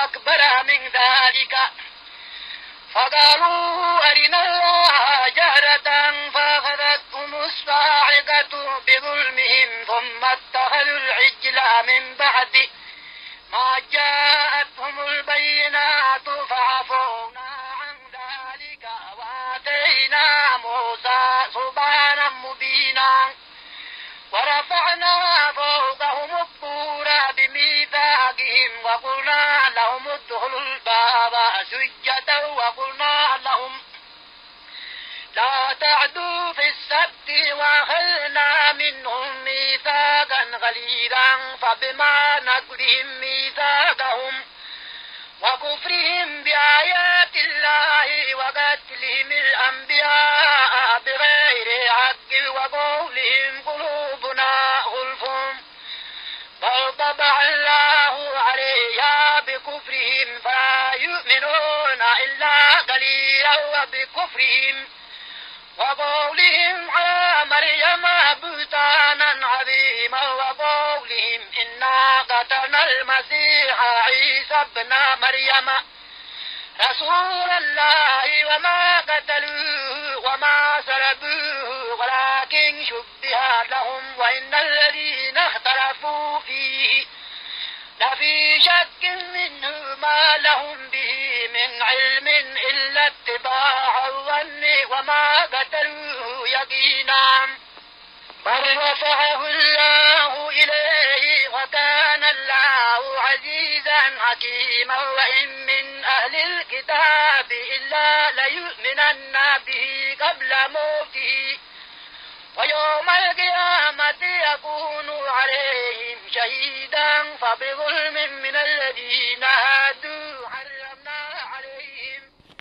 أكبر من ذلك فقالوا أرنا الله جهرة فأخذتهم الصاعقة بظلمهم ثم اتخذوا العجل من بعد ما جاءتهم البينات فعفونا عن ذلك وآتينا موسى سبحانا مبينا ورفعنا فوقهم الطور بميثاقهم وقلنا لهم ادخلوا الباب سجدا وقلنا لهم لا تعدوا في السبت وأخذنا منهم ميثاقا غليظا فبما نقضهم ميثاقهم وكفرهم بآيات الله وقتلهم الأنبياء بغير حق وقولهم قلوبنا غلف بل طبع الله عليها بكفرهم فلا يؤمنون إلا قليلا وبكفرهم وقولهم على مريم بهتانا عظيما وقولهم إنا قتلنا المسيح عيسى ابن مريم رسول الله وما قتلوه وما سلبوه ولكن شبه لهم وإن الذين اختلفوا فيه لفي شك منه ما لهم به من علم إلا اتباع الظن وما قتلوه يقينا بل رفعه الله إليه وكان الله عزيزا حكيما وإن من أهل الكتاب إلا ليؤمنن به قبل موته ويوم القيامة يكون عليهم شهيدا فبظلم من الذين هادوا حرمنا عليهم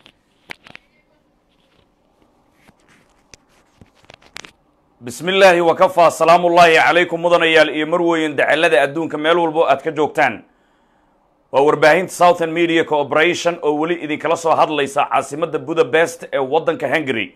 bismi illaahi wakafaa salaamu ullaahi calaykum mudanayaal iyo marweyn dacalada adduunka meel walbo aad ka joogtaan waa warbaahinta southern media cooperation oo weli idinkala soo hadlaysa caasimadda budapest ee waddanka hungary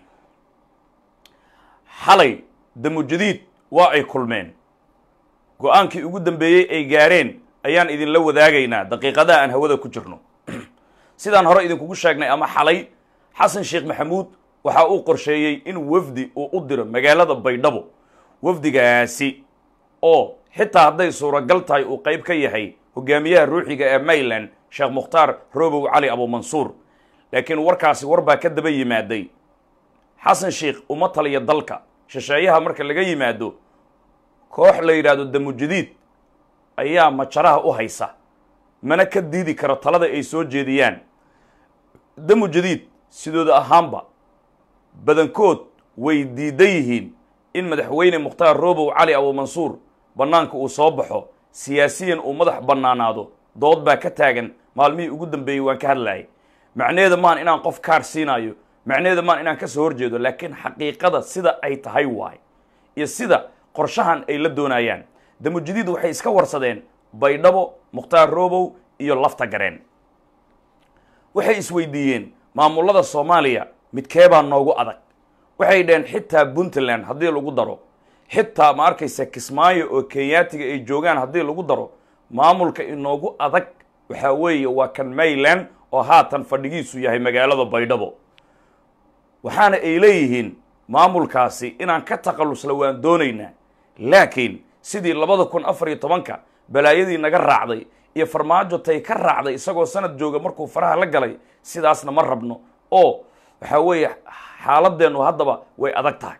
xalay damujadiid waa ay kulmeen go-aankii ugu dambeeyey ay gaareen ayaan idinla wadaagaynaa daqiiqadaha aan hawada ku jirno sidaan hore idinkugu sheegnay ama xalay xasan sheekh maxamuud waxa uu qorsheeyey in wafdi uu u diro magaalada baydhabo wafdigaasi oo xitaa hadday suuragal tahay uu qayb ka yahay hogaamiyaha ruuxiga ee mayland sheekh mukhtaar robow cali abuumansuur laakiin warkaasi war baa ka daba yimaaday xasan sheekh uma taliya dalka shisheeyaha marka laga yimaado koox la yidhaahdo damujadiid ayaa majaraha u haysa mana ka diidi karo talada ay soo jeediyaan damujadiid sidooda ahaanba badankood way diidan yihiin in madaxweyne mukhtaar robow cali abuumansuur bannaanka uu soo baxo siyaasiyan uu madax bannaanaado dood baa ka taagan maalmihii ugu dambeeyey waan ka hadlayay macnaheeda maan inaan qof kaar siinayo macnaheeda maan inaan ka soo horjeedo laakiin xaqiiqada sida ay tahay waay iyo sida qorshahan ay la doonayaan damujadiid waxay iska warsadeen baydhabo mukhtaar robow iyo lafta gareen waxay isweydiiyeen maamulada soomaaliya midkeebaa noogu adag waxay dhaheen xitaa puntland haddii lagu daro xitaa ma arkaysa kismaayo oo kenyaatiga ay joogaan haddii lagu daro maamulka inoogu adag waxaa weeye waa kan mayland oo haatan fadhigiisu yahay magaalada baydhabo waxaana ay leeyihiin maamulkaasi inaan ka takhallusla waan doonaynaa laakiin sidii labada kun afar iyo tobanka balaayadii naga raacday iyo farmaajo tay ka raacday isagoo sanad jooga markuu faraha la galay sidaasna ma rabno oo waxaa weeye xaaladeennu haddaba way adag tahay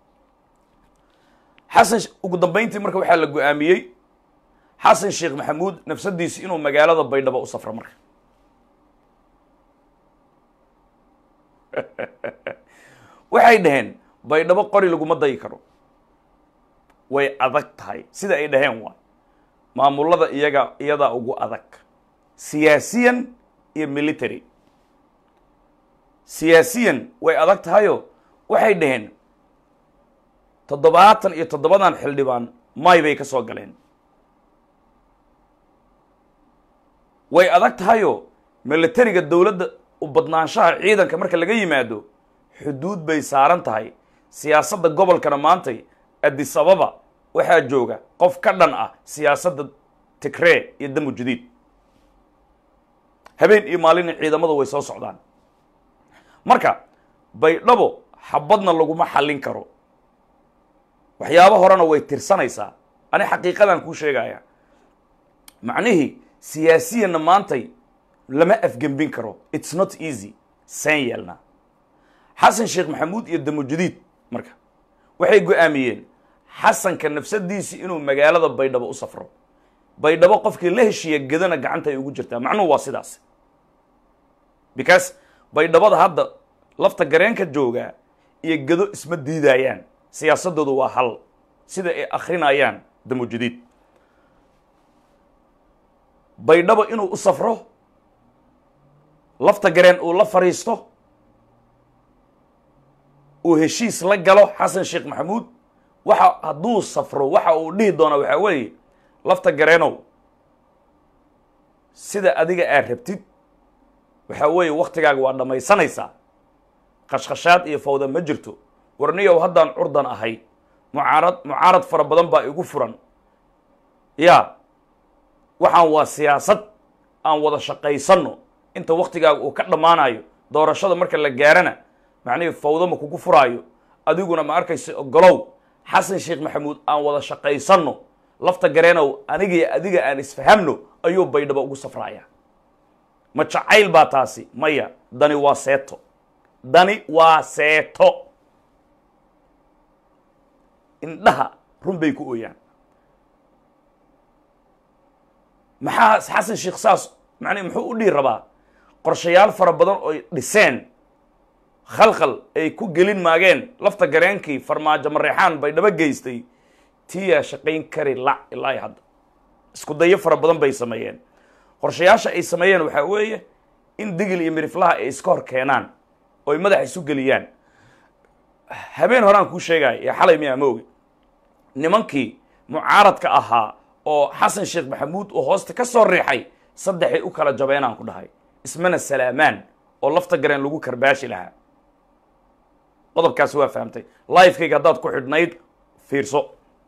xasan ugu dambayntii marka waxaa la go-aamiyey xasan sheekh maxamuud nafsadiisi inuu magaalada baydhabo u safro marka waxay dhaheen baydhabo qori laguma dayi karo way adag tahay sida ay dhaheen waa maamulada iyaga iyadaa ugu adag siyaasiyan iyo military siyaasiyan way adag tahayo waxay dhaheen toddobaatan iyo toddobadan xildhibaan may bay ka soo galeen way adag tahayo militariga dowladda u badnaanshaha ciidanka marka laga yimaado xuduud bay saaran tahay siyaasadda gobolkana maantay addis ababa waxaa jooga qof ka dhan ah siyaasadda tigree iyo damujadiid habeen iyo maalina ciidamada way soo socdaan marka baydhabo xabadna laguma xallin karo waxyaabo horena way tirsanaysaa ani xaqiiqadan kuu sheegaya macnihii siyaasiyanna maantay lama afgembin karo it's not easy seen yeelna xasan sheekh maxamuud iyo damujadiid marka waxay go-aamiyeen xasanka nafsadiisii inuu magaalada baydhabo u safro baydhabo qofkii la heshiiya gedana gacanta ay ugu jirtaa macnuhu waa sidaas because baydhabada hadda lafta gareenka joogaa iyo gedo isma diidayaan siyaasadoodu waa hal sida ay akrinayaan damujadiid baydhabo inuu u safro lafta gareen uu la fadhiisto uu heshiis la galo xasan sheekh maxamuud waxa hadduu safro waxa uu dhihi doona waxaa weeye lafta gareenow sida adiga aad rabtid waxaa weeye waktigaaga waa dhammaysanaysaa khashkhashaad iyo fawda ma jirto warniyow haddaan curdan ahay mucaarad mucaarad fara badan baa igu furan ya waxaan waa siyaasad aan wada shaqaysanno inta waktigaaga uu ka dhammaanayo doorashada marka la gaarana macnihii fawdo ma kugu furaayo adiguna ma arkaysa ogolow xasan sheekh maxamuud aan wada shaqaysanno lafta gareenow anigii adiga aan isfahamno ayuu baydhabo ugu safraaya ma jacayl baa taasi maya dani waa seeto dani waa seeto indhaha run bay ku ooyaan maxaa xasan sheekh saas macnii muxuu u dhihi rabaa qorshayaal fara badan oy dhiseen khalkhal ay ku gelin maageen lafta gareenkii farmaajo mareexaan baydhabo geystay tiyaa shaqayn kari lac ilaa iyo hadda isku dayo fara badan bay sameeyeen qorshayaasha ay sameeyeen waxaa weeye in digil iyo miriflaha ay iska hor keenaan oo ay madaxa isu geliyaan habeen horaan kuu sheegaya ee xalay miyaa ma ogi nimankii mucaaradka ahaa oo xasan sheekh maxamuud oo hoosta ka soo riixay saddexay u kala jabeenaan ku dhahay ismana salaamaan oo lafta gareen lagu karbaashi lahaa qodobkaasi waa fahamtay lifekayga haddaad ku xidhnayd fiirso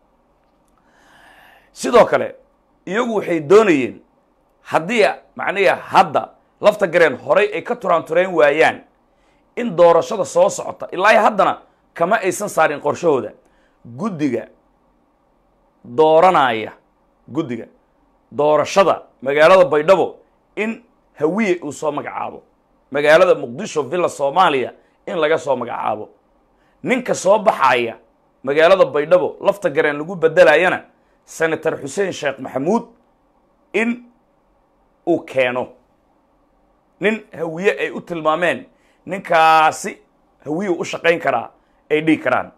sidoo kale iyagu waxay doonayeen haddii macnihi hadda lafta gareen horay ay ka turaantureen waayaan in doorashada soo socota ilaa iyo haddana kama aysan saarin qorshahooda guddiga dooranaya guddiga doorashada magaalada baydhabo in hawiye uu soo magacaabo magaalada muqdisho villa soomaaliya in laga soo magacaabo ninka soo baxaya magaalada baydhabo lafta gareen lagu bedelayana senator xuseen sheekh maxamuud in uu keeno nin hawiye ay u tilmaameen ninkaasi hawiye u shaqayn karaa ay dhihi karaan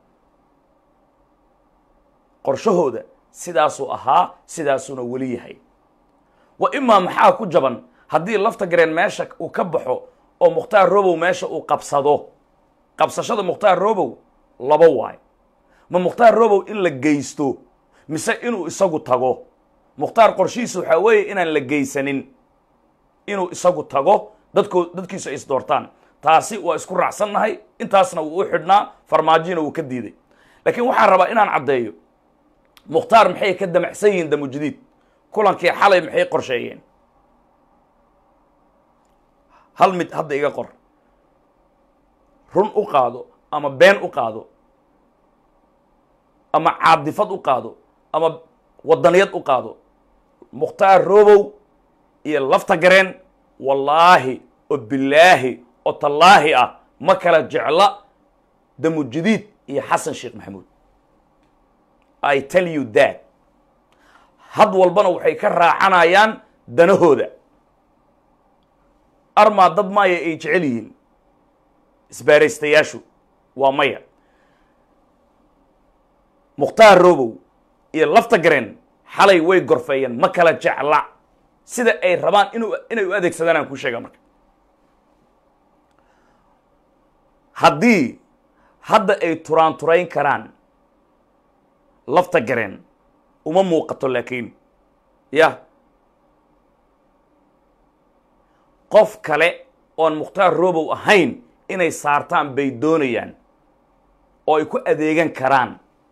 qorshahooda sidaasuu ahaa sidaasuuna weli yahay wa imaa maxaa ku jaban haddii lafta gareen meesha uu ka baxo oo mukhtaar robow meesha uu qabsado qabsashada mukhtaar robow laba waay ma mukhtaar robow in la geysto mise inuu isagu tago mukhtaar qorshihiisa waxaa weeye inaan la geysanin inuu isagu tago dadko dadkiisu ay isdoortaan taasi waa isku raacsannahay intaasna wuu u xidhnaa farmaajina wuu ka diiday laakiin waxaan rabaa inaan caddeeyo mukhtaar maxay ka damacsan yihiin damujadiid kulankii xalay maxay qorsheeyeen hal mid hadda iga qor run u qaado ama been u qaado ama caadifad u qaado ama wadaniyad u qaado mukhtaar robow iyo lafta gareen wallaahi oo bilaahi oo tallaahi ah ma kala jecla damujadiid iyo xasan sheekh maxamuud i tell you that had walbana waxay ka raacanayaan danahooda armaa dad maya ay jecel yihiin isbaaraystayaashu waa maya mukhtaar robow iyo lafta gareen xalay way gorfeeyeen ma kala jecla sida ay rabaan inu inay u adeegsadaan aan kuu sheegaa marka haddii hadda ay turaan turayn karaan lafta gareen uma muuqato laakiin ya qof kale oon mukhtaar robow ahayn inay saartaan bay doonayaan oo ay ku adeegan karaan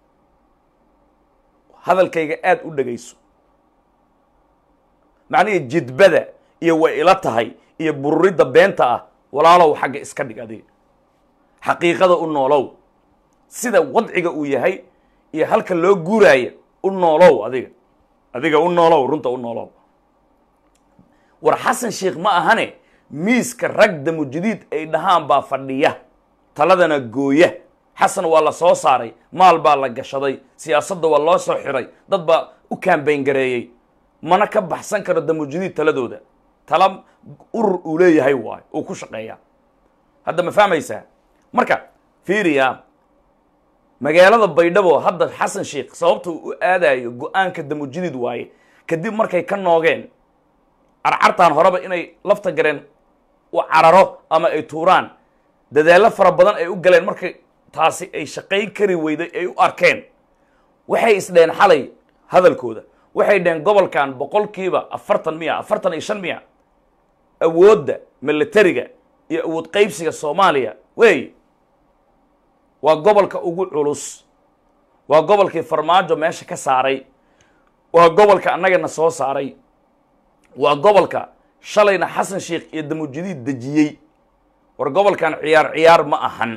hadalkayga aada u dhegayso macnihii jidbada iyo way ila tahay iyo bururidda beenta ah walaalow xagga iska dhig adiga xaqiiqada u noolow sida wadciga uu yahay iyo halka loo guuraaya u noolow adiga adiga u noolow runta u noolow war xasan sheikh ma ahane miiska rag damujadiid ay dhahaan baa fadhiya taladana gooya xasan waa la soo saaray maal baa la gashaday siyaasadda waa loo soo xiray dad baa u kaambayn gareeyey mana ka baxsan karo damujadiid taladooda tala urur uu leeyahay waayo uu ku shaqeeyaa hadda ma fahmaysaa marka fiiriya magaalada baydhabo hadda xasan sheikh sababta uu u aadayo go-aanka damujadiid waaye kadib markay ka noogeen carcartaan horeba inay lafta gareen u cararo ama ay tuuraan dadaallo fara badan ay u galeen markay taasi ay shaqayn kari weyday ay u arkeen waxay isdheen xalay hadalkooda waxay dhaheen gobolkan boqolkiiba afartan miya afartan iyo shan miya awoodda militariga iyo awood qaybsiga soomaaliya wey waa gobolka ugu culus waa gobolkii farmaajo meesha ka saaray waa gobolka annagana soo saaray waa gobolka shalayna xasan sheikh iyo damujadiid dejiyey war gobolkan ciyaar ciyaar ma ahan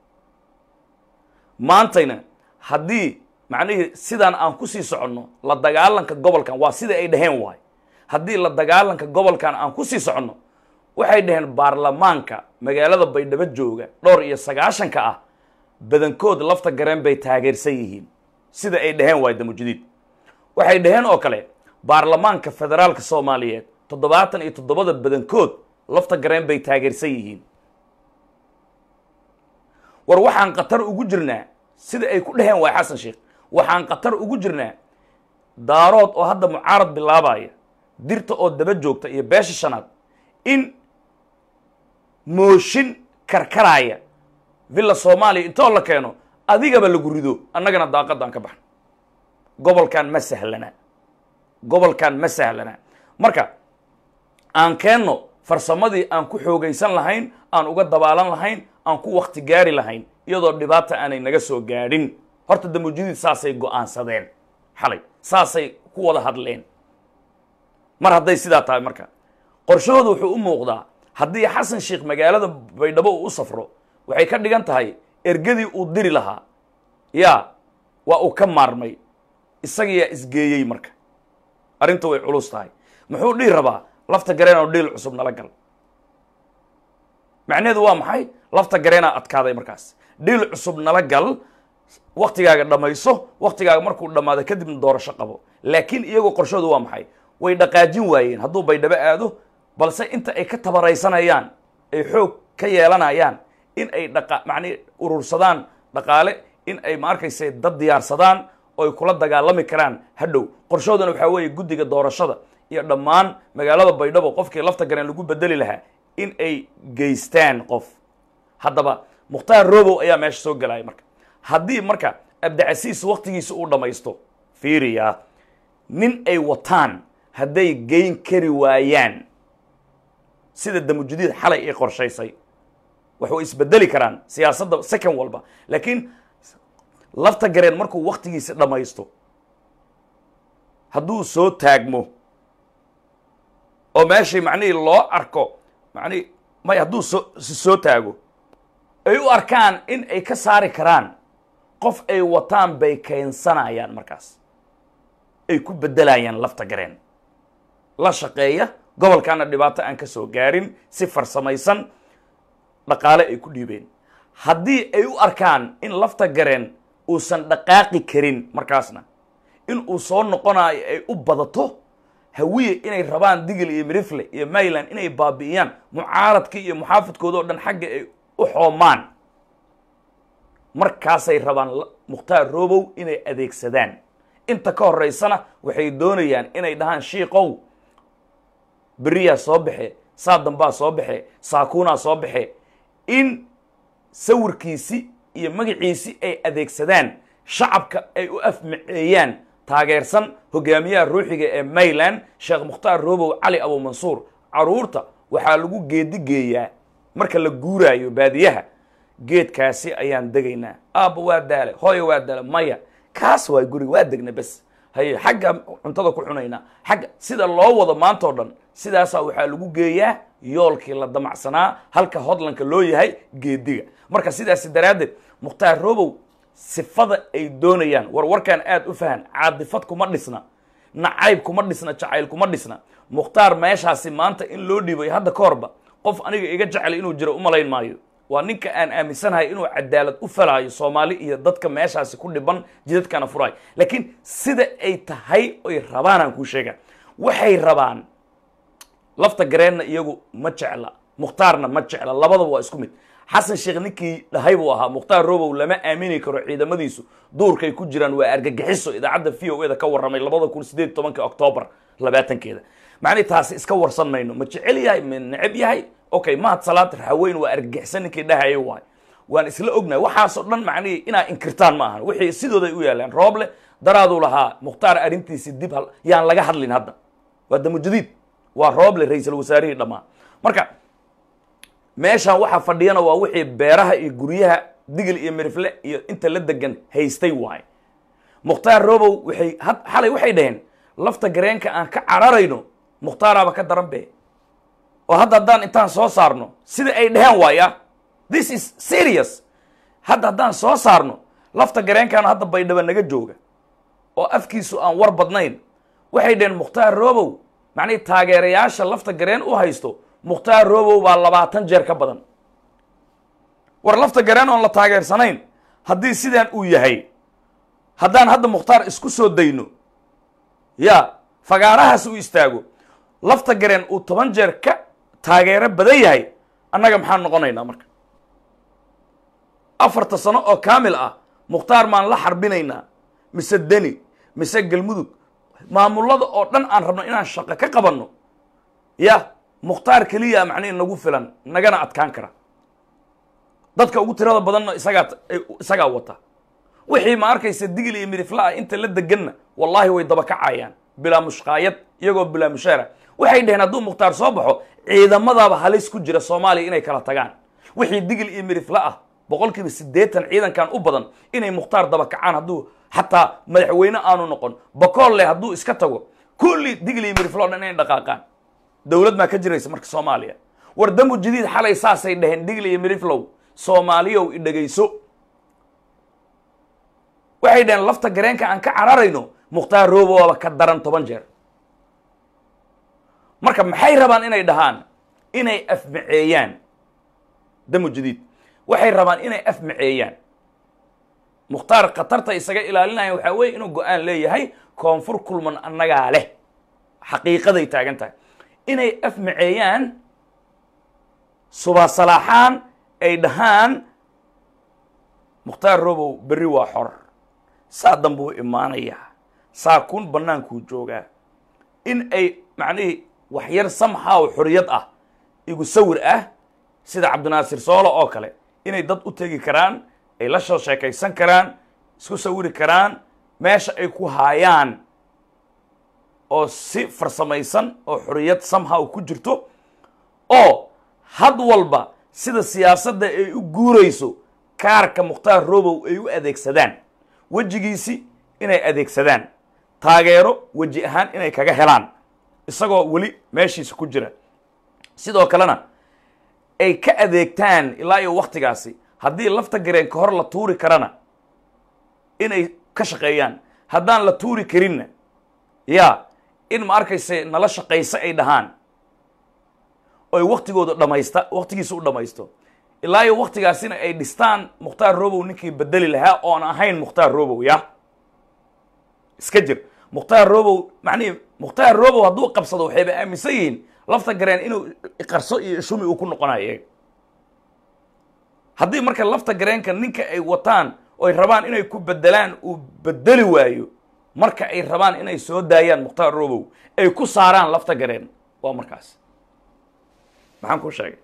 maantayna haddii macnihii sidaan aan ku sii soconno la dagaalanka gobolkan waa sida ay dhaheen waay haddii la dagaalanka gobolkan aan ku sii soconno waxay dhaheen baarlamaanka magaalada baydhabo jooga dhowr iyo sagaashanka ah badankood lafta gareen bay taageersan yihiin sida ay dhaheen waay damujadiid waxay dhaheen oo kale baarlamaanka federaalka soomaaliyeed toddobaatan iyo toddobada badankood lafta gareen bay taageersan yihiin war waxaan khatar ugu jirnaa sida ay ku dhaheen waay xasan sheikh waxaan khatar ugu jirnaa daarood oo hadda mucaarad bilaabaya dirta oo daba joogta iyo beesha shanaad in mooshin karkaraya villa soomaaliya intoo la keeno adigaba lagu rido annagana daaqadaan ka baxno gobolkan ma sahlana gobolkan ma sahlana marka aan keenno farsamadii aan ku xoogaysan lahayn aan uga dabaalan lahayn aan ku wakti gaari lahayn iyadoo dhibaata aanay naga soo gaadhin horta damujadiid saasay go-aansadeen xalay saasay ku wada hadleen mar hadday sidaa tahay marka qorshahooda wuxuu u muuqdaa haddii xasan sheikh magaalada baydhabo uu u safro waxay ka dhigan tahay ergadii uu diri lahaa yaa waa uu ka maarmay isagiyaa isgeeyey marka arrinta way culus tahay muxuu dhihi rabaa lafta gareenoo dhiil cusub nala gal macnaheedu waa maxay lafta gareenaa adkaaday markaas dhiil cusub nala gal waktigaaga dhammayso waktigaaga markuu dhammaado kadibna doorasho qabo laakiin iyagoo qorshoodu waa maxay way dhaqaajin waayeen hadduu baydhabo aado balse inta ay ka tabaraysanayaan ay xoog ka yeelanayaan in ay dhaqa macnii urursadaan dhaqaale in ay ma arkayse dad diyaarsadaan oo ay kula dagaalami karaan hadhow qorshoodana waxaa weeye guddiga doorashada iyo dhammaan magaalada baydhabo qofkii lafta gareen lagu bedeli lahaa in ay geystaan qof haddaba mukhtaar robow ayaa meesha soo gelaya marka haddii marka abdicasiis waktigiisa uu dhammaysto fiiriya nin ay wataan hadday geyn kari waayaan sida damujadiid xalay ay qorshaysay waxay isbedeli karaan siyaasadda second walba laakiin lafta gareen markuu waktigiisa dhammaysto hadduu soo taagmo oo meeshii macnihii loo arko macnihi may hadduu soo soo taago ay u arkaan in ay ka saari karaan qof ay wataan bay keensanayaan markaas ay ku beddelayaan lafta gareen la shaqeeya gobolkaana dhibaato aan ka soo gaarin si farsamaysan dhaqaale ay ku dhiibeen haddii ay u arkaan in lafta gareen uusan dhaqaaqi karin markaasna in uu soo noqonayo ay u badato hawiye inay rabaan digil iyo mirifle iyo mayland inay baabi'iyaan mucaaradkii iyo muxaafidkooda oo dhan xagga ay u xoomaan markaasay rabaan mukhtaar robow inay adeegsadaan inta ka horeysana waxay doonayaan inay dhahaan shiikow beriyaa soo baxe saa dambaa soo baxe saakuunaa soo baxe in sawirkiisi iyo magaciisi ay adeegsadaan shacabka ay u afmaceeyaan taageersan hogaamiyaha ruuxiga ee mayland sheekh mukhtaar robow cali abumansuur caruurta waxaa lagu geedigeeyaa marka la guuraayo baadiyaha geedkaasi ayaan degaynaa aabba waa daale hooya waa daale maya kaas waa guriga waa degna bes haye xagga cuntada ku cunaynaa xagga sida loo wado maanta oo dhan sidaasaa waxaa lagu geeyaa yoolkii la damacsanaa halka hodlanka loo yahay geediga marka sidaasi daraaddeed mukhtaar robow sifada ay doonayaan war warkaan aad u fahan caadifad kuma dhisna nacayb kuma dhisna jacayl kuma dhisna mukhtaar meeshaasi maanta in loo dhiibay hadda ka horba qof aniga iga jecel inuu jiro umalayn maayo waa ninka aan aaminsanahay inuu cadaalad u falaayo soomaali iyo dadka meeshaasi ku dhiban jidadkana furaayo laakiin sida ay tahay oy rabaan aan kuu sheega waxay rabaan lafta gareenna iyagu ma jecla mukhtaarna ma jecla labadaba waa isku mid xasan sheekh ninkii dhahay buu ahaa mukhtaar robow lama aamini karo ciidamadiisu duurkay ku jiraan waa argagixiso idaacadda v o eda ka warramay labada kun sideed tobanka octoobar labaatankeeda macnihi taasi iska warsan mayno ma jecel yahay ma neceb yahay okay mahad salaad raxaweyn waa argagixisan ninkii dhahayo waay waan isla ognahay waxaasoo dhan macnihi inaa inkirtaan ma ahan wixii sidooday u yaalaan rooble daraaduu lahaa mukhtaar arrintiisi dib hal yaan laga hadlin hadda waa damujadiid waa rooble ra-iisul wasaarihii dhammaan marka meeshaan waxaa fadhiyana waa wixii beeraha iyo guryaha digil iyo mirifle iyo inta la degan haystay waay mukhtaar robow waxay had xalay waxay dhaheen lafta gareenka aan ka cararayno mukhtaaraaba ka daran be oo hadda haddaan intaan soo saarno sida ay dheheen waaya this is serious hadda haddaan soo saarno lafta gareenkaana hadda baydhaba naga jooga oo afkiisu aan war badnayn waxay dhaheen mukhtaar robow macnihi taageerayaasha lafta gareen u haysto mukhtaar robow baa labaatan jeer ka badan war lafta gareen oon la taageersanayn haddii sidaan uu yahay haddaan hadda mukhtaar isku soo dayno ya fagaarahaas u istaago lafta gareen uu toban jeer ka taageero badan yahay annaga maxaan noqonaynaa marka afarta sano oo kaamil ah mukhtaar maan la xarbinaynaa mise deni mise galmudug maamullada oo dhan aan rabno inaan shaqo ka qabanno ya mukhtaar keliya macnihi nagu filan nagana adkaan kara dadka ugu tirada badanna isagaa isagaa wata wixii ma arkaysa digil iyo midifla ah inta la deganna wallahi way dabakacayaan bilaa mushqaayad iyagoo bilaa mushaara waxay dhaheen hadduu mukhtaar soo baxo ciidamadaaba halis ku jira soomaaliya inay kala tagaan wixii digil iyo midifla ah boqol kiiba siddeetan ciidankan u badan inay mukhtaar dabakacaan hadduu xataa madaxweyne aanu noqon bakool leh hadduu iska tago kulli digil iyo midifla o dhan inay dhaqaaqaan dowlad maa ka jiraysa marka soomaaliya war dambu jadiid xalay saasay dhaheen digli iyo midiflow soomaaliyow i dhegayso waxay dhaheen lafta gareenka aan ka cararayno mukhtaar roboaba ka daran toban jeer marka maxay rabaan inay dhahaan inay afmaceeyaan damu jadiid waxay rabaan inay afmaceeyaan mukhtaar khatarta isaga ilaalinaya waxaa weye inuu go-aan leeyahay koonfur kulman annagaa leh xaqiiqaday taagan tahay inay afmaceeyaan subaasalaaxaan ay dhahaan mukhtaar robow berri waa xor saa danbuu imaanayaa saa kun bannaankuu joogaa in ay macnihii waxyar samxaaw xoriyad ah igu sawir ah sida cabdinaasir soolo oo kale inay dad u tegi karaan ay la soo sheekaysan karaan isku sawiri karaan meesha ay ku haayaan oo si farsamaysan oo xoriyad samhaw ku jirto oo had walba sida siyaasadda ay u guurayso kaarka mukhtaar robow ay u adeegsadaan wejigiisi inay adeegsadaan taageero weji ahaan inay kaga helaan isagoo weli meeshiisa ku jira sidoo kalena ay ka adeegtaan ilaa iyo wakhtigaasi haddii lafta gareen ka hor la tuuri karana inay ka shaqeeyaan haddaan la tuuri karinna ya in ma arkayse nala shaqayso ay dhahaan oy waktigooda dhamaysta waktigiisa u dhamaysto ilaa iyo waktigaasina ay dhistaan mukhtaar robow ninkii bedeli lahaa oon ahayn mukhtaar robow ya iska jir mukhtaar robow macnihi mukhtaar robow hadduu qabsado waxayba aaminsan yihiin lafta gareen inuu qarso iyo shumi uu ku noqonayo iyaga haddii marka lafta gareenka ninka ay wataan oy rabaan inay ku bedelaan uu bedeli waayo marka ay rabaan inay soo daayaan mukhtaar robow ay ku saaraan lafta gareen waa markaas maxaan kuu sheegay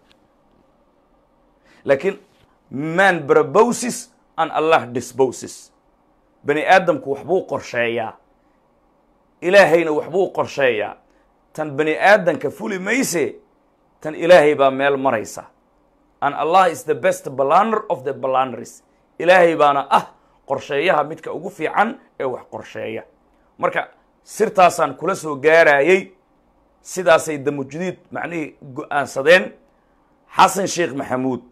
laakiin man braboses an allah disboses bani aadamku waxbuu qorsheeyaa ilaahayna waxbuu qorsheeyaa tan bani aadanka fuli mayse tan ilaahay baa meel maraysa an allah is the best balaner of the balaners ilaahay baana ah qorsheeyaha midka ugu fiican ee wax qorsheeya marka sirtaasaan kula soo gaarayey sidaasay damujudiid macnihii go-aansadeen xasan sheekh maxamuud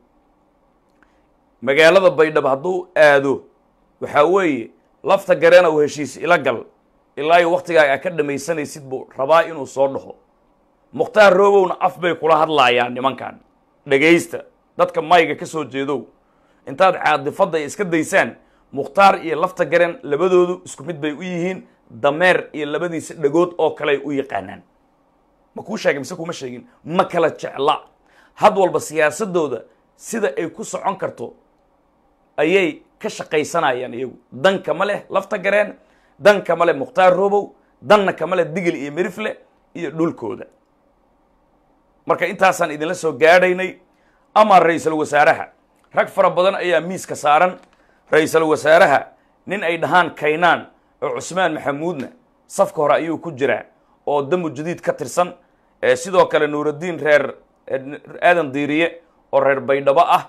magaalada baydhabo hadduu aado waxaa weeye lafta gareena uu heshiis ila gal ilaa iyo waktigaaga a ka dhamaysanaysid buu rabaa inuu soo dhaho mukhtaar roobowna af bay kula hadlaayaan nimankan dhegaysta dadka mayga ka soo jeedow intaad caadifadda iska daysaan mukhtaar iyo lafta garen labadoodu isku mid bay u yihiin dameer iyo labadiisa dhagood oo kaley u yaqaanaan ma kuu sheegay mise kuma sheegin ma kala jecla had walba siyaasadooda sida ay ku socon karto ayay ka shaqaysanayaan iyagu dan kama leh lafta gareen dan kama leh mukhtaar robow danna kama leh digil iyo mirifle iyo dhulkooda marka intaasaan idinla soo gaadhaynay ama ra-iisul wasaaraha rag fara badan ayaa miiska saaran ra-iisul wasaaraha nin ay dhahaan kaynaan oo cusmaan maxamuudna safka hore ayuu ku jiraa oo damu jadiid ka tirsan sidoo kale nuuraddiin reer aadan diiriye oo reer baydhabo ah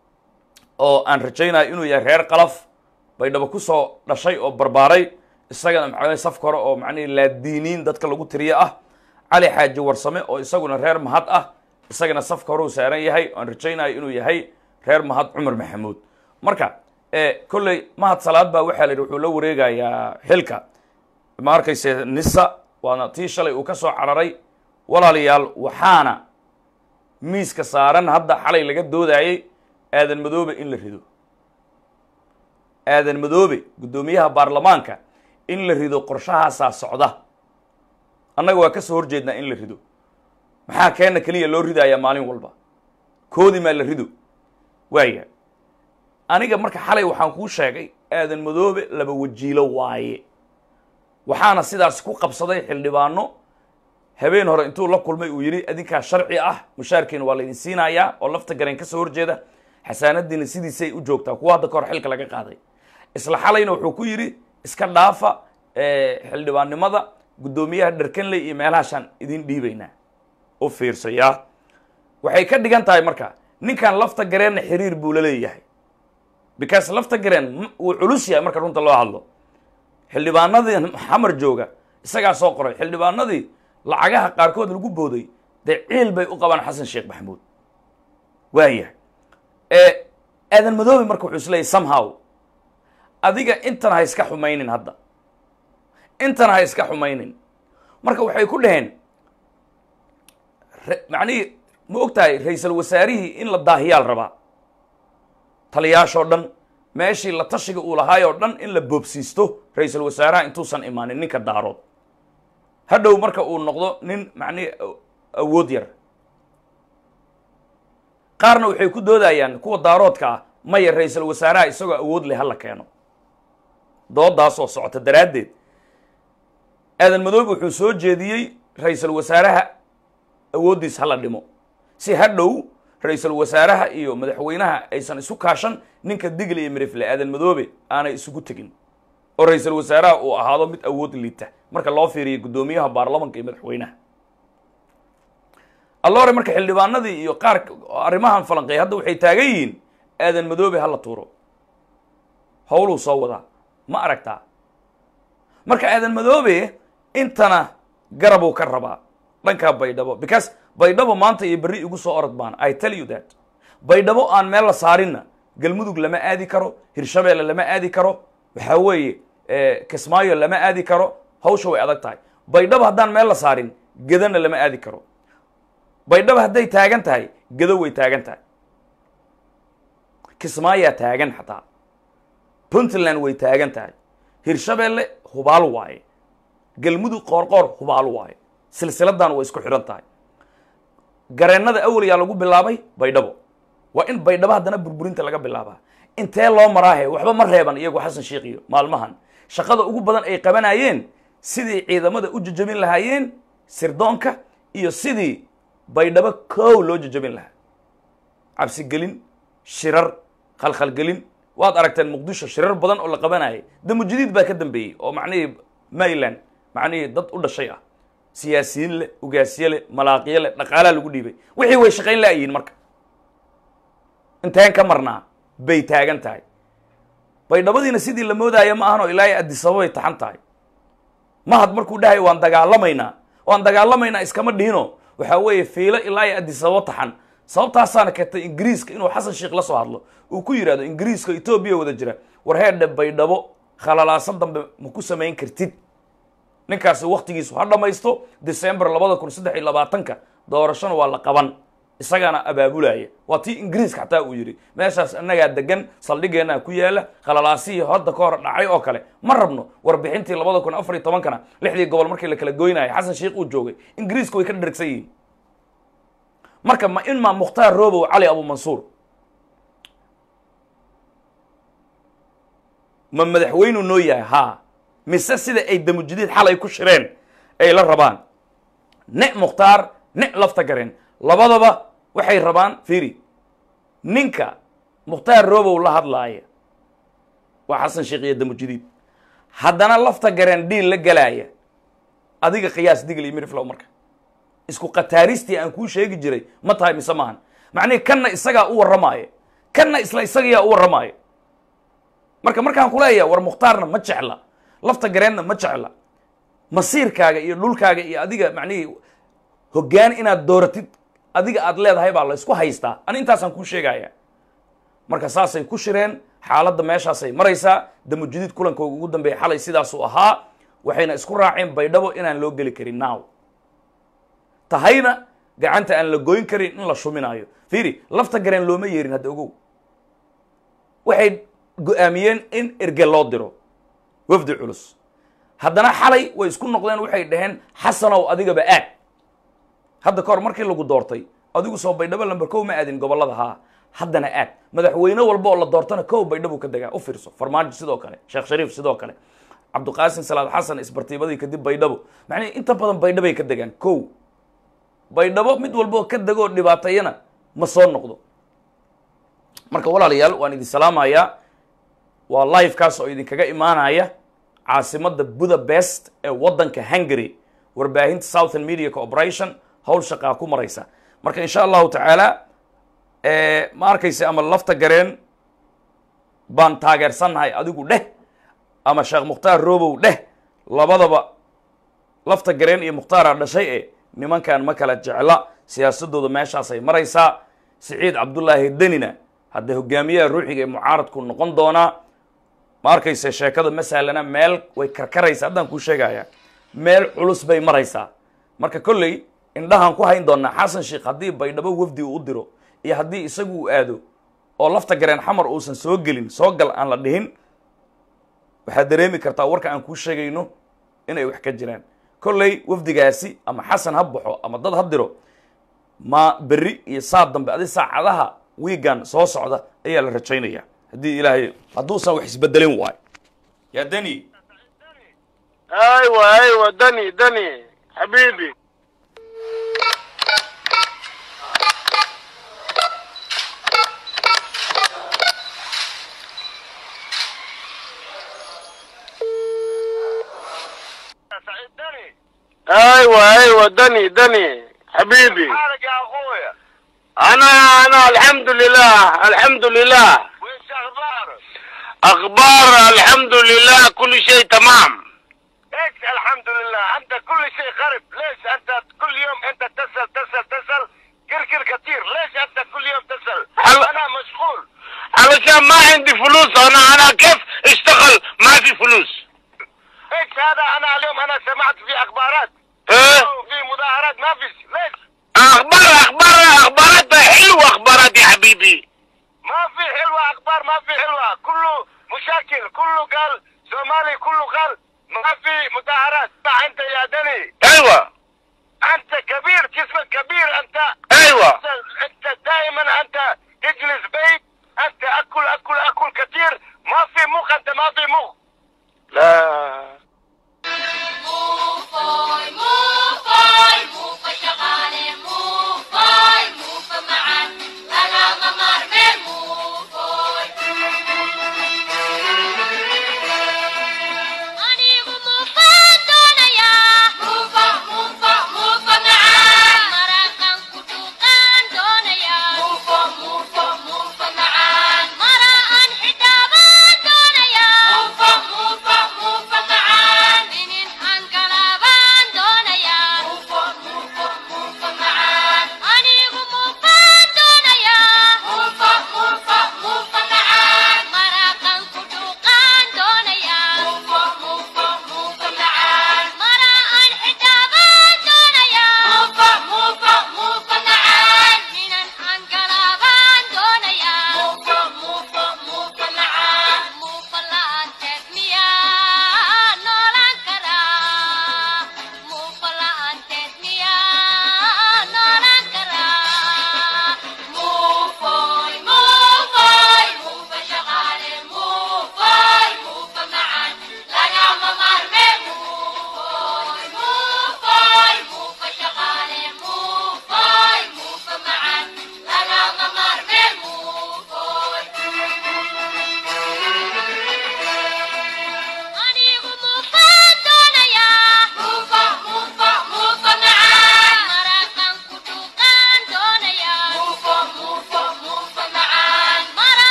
oo aan rajaynayo inuu yahay reer qalaf baydhabo kusoo dhashay oo barbaaray isagana maxaa safka hore oo macnihi laadiiniin dadka lagu tiriye ah cali xaaji warsame oo isaguna reer mahad ah isagana safka hore uu saaran yahay aan rajaynayo inuu yahay reer mahad cumar maxamuud marka kolley mahad salaad baa waxaa la yidhi wuxuu la wareegayaa xilka ma arkayse nisa waana tii shalay uu ka soo cararay walaalayaal waxaana miiska saaran hadda xalay laga doodayey aadan madoobe in la rido aadan madoobe guddoomiyaha baarlamaanka in la rido qorshahaasaa socda annaga waa ka soo horjeednaa in la rido maxaa keena keliya loo ridayaa maalin walba koodi maa la rido waaya aniga marka xalay waxaan kuu sheegay aadan madoobe laba wajiilo waaye waxaana sidaas ku qabsaday xildhibaano habeen hore intuu la kulmay uu yidhi adinkaa sharci ah mushaarkiina waa laydin siinayaa oo lafta gareen ka soo horjeeda xasaanadiina sidiisay u joogtaa kuwa hadda kahor xilka laga qaaday isla xalayna wuxuu ku yidhi iska dhaafa xildhibaannimada guddoomiyaha dharkanley iyo meelahaashaan idin dhiibaynaa u fiirsayaa waxay ka dhigan tahay marka ninkan lafta gareenna xiriir buu la leeyahay because lafta gareen wuu culus yahay marka runta loo hadlo xildhibaanadii xamar jooga isagaa soo qoray xildhibaanadii lacagaha qaarkood lagu booday dee ciil bay u qabaan xasan sheekh maxamuud waaya aadan madoobe marka wuxuu isleeyahy somehow adiga intan ha iska xumaynin hadda intan ha iska xumaynin marka waxay ku dhaheen macnihii ma og tahay ra-iisul wasaarihii in la daahiyaal rabaa taliyaashoo dhan meeshii la tashiga uu lahaayoo dhan in la boobsiisto ra-iisul wasaaraha intuusan imaanin ninka daarood hadhow marka uu noqdo nin macnihi awood yar qaarna waxay ku doodayaan kuwa daaroodka ah maya ra-iisul wasaaraha isagoo awood leh hala keeno doodaasoo socota daraaddeed aadan madoobe wuxuu soo jeediyey ra-iisul wasaaraha awooddiis hala dhimo si hadhow ra-iisul wasaaraha iyo madaxweynaha aysan isu kaashan ninka digli iyo mirifle aadan madoobe aanay isugu tegin oo ra-iisul wasaaraha uu ahaado mid awood liita marka loo fiiriyo guddoomiyaha baarlamanka iyo madaxweynaha alloore marka xildhibaanadii iyo qaar arrimahan falanqeey hadda waxay taagan yihiin aadan madoobe hala tuuro howluu soo wadaa ma aragtaa marka aadan madoobe intana garabuu ka rabaa dhankaa baydhabo because baydhabo maanta iyo berri igu soo orod baan i tell you that baydhabo aan meel la saarinna galmudug lama aadi karo hirshabeelle lama aadi karo waxaa weeye kismaayo lama aadi karo hawsha way adag tahay baydhabo haddaan meel la saarin gedana lama aadi karo baydhabo hadday taagan tahay gedo way taagan tahay kismaayaa taagan xataa puntland way taagan tahay hirshabeelle hubaal waaye galmudug qoorqoor hubaal waaye silsiladan way isku xidhan tahay gareennada awal yaa lagu bilaabay baydhabo waa in baydhabo haddana burburinta laga bilaabaa intee loo maraahe waxba ma reeban iyagu xasan sheekh iyo maalmahan shaqada ugu badan ay qabanayeen sidii ciidamada u jajabin lahaayeen sirdoonka iyo sidii baydhabo kow loo jajabin lahaa cabsigelin shirar khalkhalgelin waad aragteen muqdisho shirar badan oo la qabanayay damujadiid baa ka dambeeyey oo macnihii mayland macnihii dad u dhashay ah siyaasiyiin leh ugaasye leh malaaqiyo leh dhaqaalaa lagu dhiibay wixii way shaqayn la'yihiin marka inteen ka marnaa bay taagan tahay baydhabadiina sidii la moodaayo ma ahan oo ilaahay addisababay taxan tahay mahad markuu dhahay waan dagaalamaynaa waan dagaalamaynaa iskama dhihino waxaa weeye fiilo ilaa iyo adisababo taxan sababtaasaana keentay ingiriiska inuu xasan sheikh la soo hadlo uu ku yidhahdo ingiriiska etoobiya wada jira war heerdhe baydhabo khalalaaso dambe ma ku samayn kartid ninkaasi waktigiisu ha dhammaysto december labada kun saddex iyo labaatanka doorashona waa la qaban isagaana abaabulaya waa tii ingiriiska xataa uu yidhi meeshaas annagaa degan saldhigeenaa ku yaala khalalaasihii hadda ka hor dhacay oo kale ma rabno warbixintii labada kun afar iyo tobankana lixdii gobol markii la kala goynayay xasan sheikh uu joogay ingiriisku way ka dhergsan yihiin marka ma in maa mukhtaar robow cali abu mansuur ma madaxweynuu noo yahay haa mise sida ay damujidiid xalay ku shireen ay la rabaan ne mukhtaar ne lafta gareen labadaba waxay rabaan fiiri ninka mukhtaar robow la hadlaaya waa xasan sheekh iyo damujidiid haddana lafta gareen dhiil la galaaya adiga qiyaas digl iyo miriflow marka isku khataaristii aan kuu sheegi jiray ma tahay mise maahan macnihi kanna isagaa u warramaayo kanna isla isagayaa u warramaayo marka markaan kuleeyaha war mukhtaarna ma jecla lafta gareenna ma jecla masiirkaaga iyo dhulkaaga iyo adiga macnihii hoggaan inaad dooratid adiga aad leedahay baa la isku haystaa ani intaasaan kuu sheegaya marka saasay ku shireen xaaladda meeshaasay maraysaa damujidiid kulankooga ugu dambeeya xalay sidaasuu ahaa waxayna isku raaceen baydhabo inaan loo geli karin now tahayna gacanta aan la goyn karin in la shuminaayo fiiri lafta gareen looma yeerin hadda ogow waxay go-aamiyeen in erge loo diro wafdi culus haddana xalay way isku noqdeen waxay dhaheen xasanow adigaba aad hadda ka hor markii lagu doortay adigu soo baydhabo lamber kow ma aadin gobollada haa haddana aad madaxweyne walba oo la doortana kow baydhabuu ka degaa u fiirso farmaajo sidoo kale sheekh shariif sidoo kale cabdiqaasim salaad xasan isbartiibadii kadib baydhabo macnihi inta badan baydhabay ka degaan kow baydhabo mid walba oo ka degoo dhibaateeyana ma soo noqdo marka walaalayaal waan idin salaamayaa waa livekaas oo idinkaga imaanaya caasimadda budapest ee waddanka hungary warbaahinta southern media corporation howl shaqaa ku maraysa marka insha allahu tacaala ma arkaysa ama lafta gareen baan taageersannahay adigu dheh ama sheekh mukhtaar robow dheh labadaba lafta gareen iyo mukhtaara dhashay e nimankan ma kala jecla siyaasadooda meeshaasay maraysaa siciid cabdullaahi denina hadda hogaamiyaha ruuxiga ee mucaaradku noqon doonaa ma arkaysa sheekada masalana meel way karkaraysaa haddaan kuu sheegaya meel culus bay maraysaa marka kolley indhahaan ku hayn doonaa xasan sheikh haddii baydhabo wafdi uu u diro iyo haddii isagu uu aado oo lafta gareen xamar uusan soo gelin soo gal aan la dhihin waxaad dareemi kartaa warka aan kuu sheegayno inay wax ka jiraan kolley wafdigaasi ama xasan ha baxo ama dad ha diro ma berri iyo saad dambe adi saacadaha wiigan soo socda ayaa la rajaynaya haddii ilaahay hadduusan wax isbedelin waayo yaa deni ايوه ايوه دني دني حبيبي ايوه ايوه دني دني حبيبي حالك يا اخويا انا انا الحمد لله الحمد لله وش اخبارك اخبار الحمد لله كل شيء تمام ايش الحمد لله انت كل شيء خرب ليش انت كل يوم انت تسال تسال تسال كركر كثير ليش انت كل يوم تسال هل- انا مشغول علشان ما عندي فلوس انا انا كيف اشتغل ما في فلوس ايش هذا انا اليوم انا سمعت في اخبارات ايه في مظاهرات ما فيش ليش اخبار اخبار اخبارات حلوه اخبارات يا حبيبي ما في حلوة اخبار ما في حلوة كله مشاكل كله قال صومالي كله قال ما في مظاهرات انت يا دني ايوه انت كبير جسمك كبير انت ايوه انت, انت دائما انت تجلس بيت انت اكل اكل اكل كثير ما في مخ انت ما في مخ لا موفاي موفاي موفا شغالة موفاي موفا معا أنا غمار من موفاي أني موفا دونيا موفا موفا موفا معا مرقان كتوقان دونيا موفا موفا موفا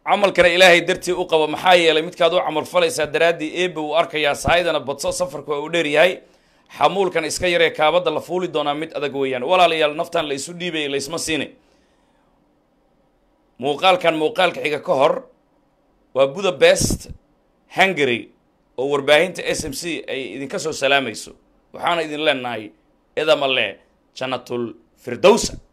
camalkana ilaahay dartii u qabo maxaa yeelay midkaad u camal falaysaa daraaddii eebe uu arkayaa sahaydana badso safarku waa uu dheer yahay xamuulkan iska yaree kaabadda la fuuli doonaa mid adag weeyaan walaalayaal naftan la isu dhiibaya laysma siine muuqaalkan muuqaalka xiga ka hor waa budapest hungary oo warbaahinta s m c ay idinka soo salaamayso waxaana idin leenahay edamale jannatul firdowsa